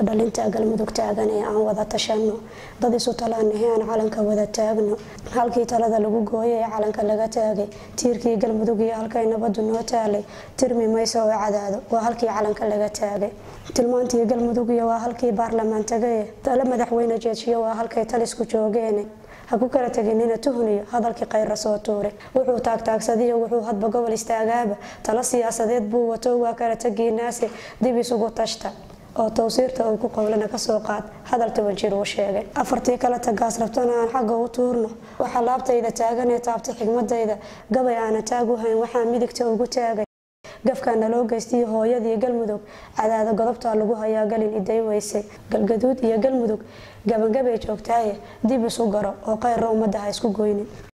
dhalinta galmudug taagan ee aan wada tashano dad isu talaanahe aan calanka wada taagno halkii talada lagu gooyay ee calanka laga taagay tiirkii galmudug iyo halkay nabadu noo taalay tirmi mayso oo cadaado waa halkii calanka laga taagay tilmaantii galmudug iyo waa halkii baarlamaan tagaye tale madaxweyne jeejiyo waa halkay talisku joogeen ha ku kala teginina tuhniyo hadalkii khayra soo tuuray wuxuu taagtaagsadiyo wuxuu hadba gobol istaagaaba talo siyaasadeed buu wato waa kala tegiinaase dib isugu tashta oo towsiirta uu ku qowlana kasoo qaad hadal toban jir uu sheegay afartii kale tagaas rabtana aan xagga u tuurno waxaa laabtayda taaganee taabtay xigmadayda gabay aana taag u hayn waxaa midigta ugu taagay gafkaana loo geystay hooyadii galmudug cadaada godobtaa lagu hayaa galin iday weysay galgaduud iyo galmudug gabangabay joogtaaye dib isu garo oo khayra ummadda ha isku goynin